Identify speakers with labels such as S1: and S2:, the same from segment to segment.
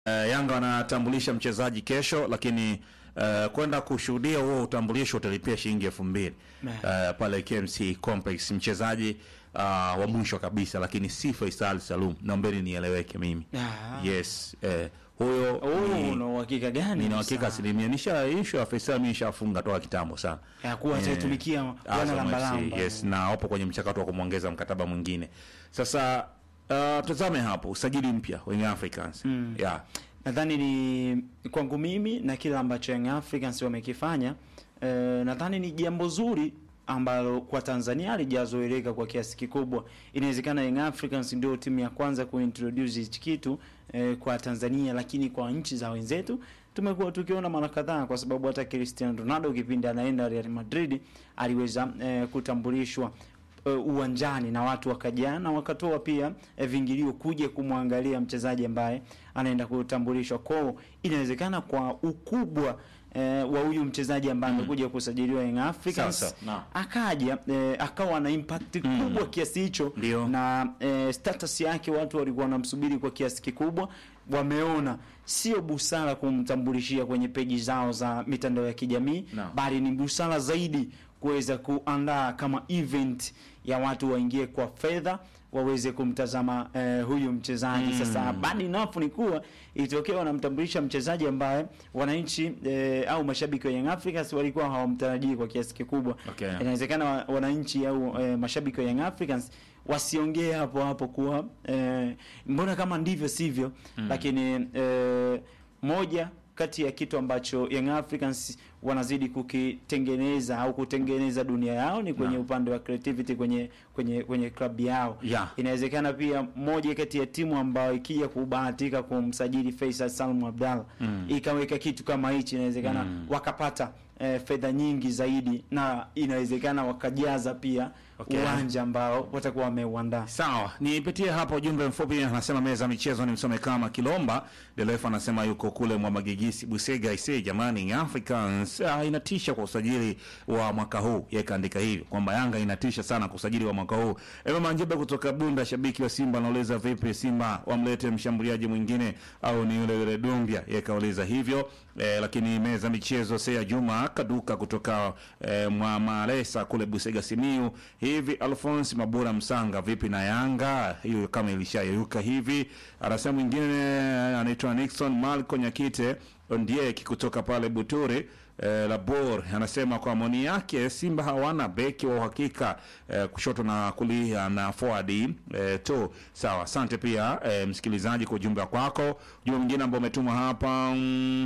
S1: Uh, Yanga wanatambulisha mchezaji kesho, lakini uh, kwenda kushuhudia huo utambulisho utalipia shilingi elfu mbili uh, pale KMC Complex. Mchezaji uh, wa mwisho kabisa, lakini si Faisal Salum, naombeni nieleweke mimi.
S2: Ah.
S1: Yes, eh, huyo
S2: Oh,
S1: ni-
S2: una uhakika gani?
S1: nina hakika asilimia nisha ishu ya Faisal mimi nishafunga toka kitambo sana
S2: ya kuwa
S1: Eh,
S2: ataitumikia wana
S1: Azam
S2: lamba
S1: FC,
S2: lamba.
S1: yes, na wapo kwenye mchakato wa kumwongeza mkataba mwingine. Sasa uh, tazame hapo usajili mpya wa Young Africans yeah.
S2: Nadhani ni kwangu mimi na kile ambacho Young Africans wamekifanya eh, nadhani ni jambo zuri ambalo kwa Tanzania halijazoeleka kwa kiasi kikubwa. Inawezekana Young Africans ndio timu ya kwanza kuintroduce hichi kitu eh, kwa Tanzania, lakini kwa nchi za wenzetu tumekuwa tukiona mara kadhaa, kwa sababu hata Cristiano Ronaldo kipindi anaenda Real Madrid aliweza eh, kutambulishwa uh, uwanjani na watu wakajaa na wakatoa pia eh, vingilio kuja kumwangalia mchezaji ambaye anaenda kutambulishwa kwao. Inawezekana kwa ukubwa eh, wa huyu mchezaji ambaye amekuja kusajiliwa Young Africans
S1: Sawa, sawa. Naam.
S2: akaja eh, akawa na impact kubwa kiasi hicho
S1: Ndio.
S2: na eh, status yake watu walikuwa wanamsubiri kwa kiasi kikubwa. Wameona sio busara kumtambulishia kwenye peji zao za mitandao ya kijamii
S1: Naam.
S2: bali ni busara zaidi kuweza kuandaa kama event ya watu waingie kwa fedha waweze kumtazama eh, huyu mchezaji sasa. Bad enough ni kuwa itokea wanamtambulisha mchezaji ambaye wananchi eh, au mashabiki wa Young Africans walikuwa hawamtarajii kwa kiasi kikubwa.
S1: Okay.
S2: Inawezekana wa- wananchi au eh, mashabiki wa Young Africans wasiongee hapo hapo kuwa eh, mbona kama ndivyo sivyo, lakini eh, moja kati ya kitu ambacho Young Africans wanazidi kukitengeneza au kutengeneza dunia yao ni kwenye
S1: Naam.
S2: upande wa creativity kwenye kwenye kwenye klabu yao.
S1: Yeah.
S2: Inawezekana pia moja kati ya timu ambayo ikija kubahatika kumsajili Faisal Salum Abdalla ikaweka kitu kama hichi, inawezekana wakapata eh, fedha nyingi zaidi na inawezekana wakajaza pia
S1: Okay.
S2: uwanja ambao watakuwa wameuandaa.
S1: Sawa, nipitie hapa ujumbe mfupi. Anasema meza michezo ni msome kama Kilomba Delefa, anasema yuko kule Mwamagigisi Busega. Ise jamani, Young Africans ah, inatisha kwa usajili wa mwaka huu. Yeye kaandika hivyo kwamba Yanga inatisha sana kwa usajili wa mwaka huu. Ema Manjeba kutoka Bunda, shabiki wa Simba anauliza vipi Simba wamlete mshambuliaji mwingine au ni yule yule Dumbia? Yeye kauliza hivyo eh, lakini meza michezo Sea Juma Kaduka kutoka eh, Mwamalesa kule Busega Simiu hivi Alphonse Mabura Msanga, vipi na Yanga hiyo kama ilishayeyuka hivi? Anasema mwingine anaitwa Nixon Malco Nyakite Ondieki kutoka pale Buturi eh, Labor anasema kwa maoni yake Simba hawana beki wa uhakika eh, kushoto na kulia na forward eh, tu. Sawa, asante pia eh, msikilizaji kwa ujumbe kwako. Ujumbe mwingine ambao umetuma hapa mm,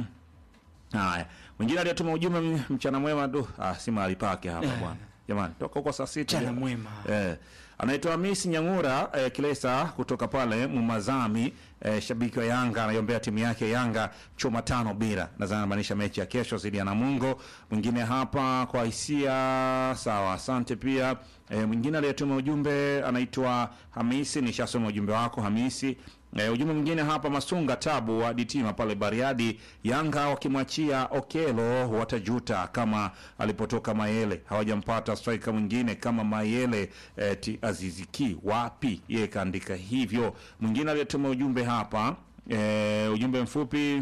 S1: Haya, mwingine aliyetuma ujumbe m- mchana mwema tu, ah, si mahali pake hapa bwana. Jamani, toka huko saa sita.
S2: Mchana
S1: jamani.
S2: mwema.
S1: Eh, anaitwa Hamisi Nyangura eh, Kilesa kutoka pale Mumazami eh, shabiki wa Yanga anaiombea timu yake Yanga chuma tano bila. Nadhani anamaanisha mechi ya kesho dhidi ya Namungo. Mwingine hapa kwa hisia sawa, asante pia. Eh, mwingine aliyetuma ujumbe anaitwa Hamisi, nishasoma ujumbe wako Hamisi. E, ujumbe mwingine hapa Masunga Tabu wa Ditima pale Bariadi, Yanga wakimwachia Okelo watajuta kama alipotoka Mayele, hawajampata striker mwingine kama Mayele. E, ti Aziziki wapi? Yeye kaandika hivyo. Mwingine aliyetuma ujumbe hapa e, ujumbe mfupi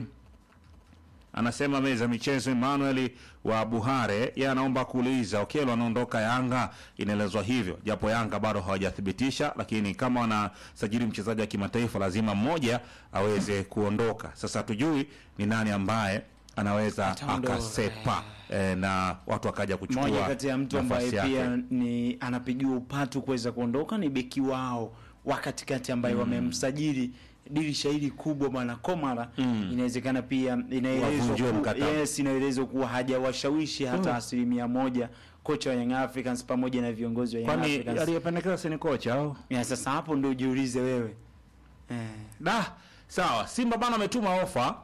S1: anasema meza michezo Emmanuel wa Buhare, yeye anaomba kuuliza Okelo anaondoka Yanga, inaelezwa hivyo, japo Yanga bado hawajathibitisha, lakini kama wanasajili mchezaji wa kimataifa lazima mmoja aweze kuondoka. Sasa hatujui ni nani ambaye anaweza
S2: Ataondoka.
S1: akasepa eh, na watu wakaja kuchukua
S2: Moja kati ya mtu ambaye
S1: nafasi
S2: pia
S1: yake.
S2: ni anapigiwa upatu kuweza kuondoka ni beki wao wa katikati ambaye wamemsajili dirisha hili kubwa bwana Komara. Inawezekana pia inaelezwa
S1: Wavunjiwe
S2: ku,
S1: mkataba.
S2: yes, inaelezwa kuwa hajawashawishi hata asilimia moja kocha wa Young Africans pamoja na viongozi wa Young
S1: Kwani
S2: Africans.
S1: aliyependekeza si ni kocha au?
S2: Ya, sasa hapo ndio ujiulize wewe eh.
S1: Da, sawa. Simba bana ametuma ofa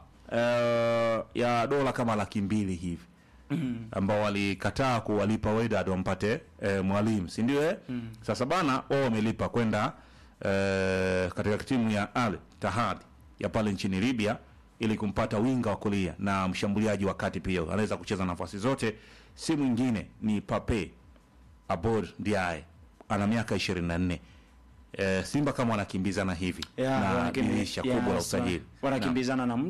S1: eh, ya dola kama laki mbili hivi ambao walikataa kuwalipa Wydad wampate eh, mwalimu, si ndio? Eh? Sasa bana wao wamelipa kwenda eh, katika timu ya Al Tahad ya pale nchini Libya ili kumpata winga wa kulia na mshambuliaji wa kati pia anaweza kucheza nafasi zote, si mwingine ni Pape Abor Ndiaye, ana miaka 24 eh, Simba kama wanakimbizana hivi
S2: Yeah,
S1: na
S2: wanakimbi-
S1: dirisha
S2: yes,
S1: kubwa la usajili
S2: wanakimbizana na muda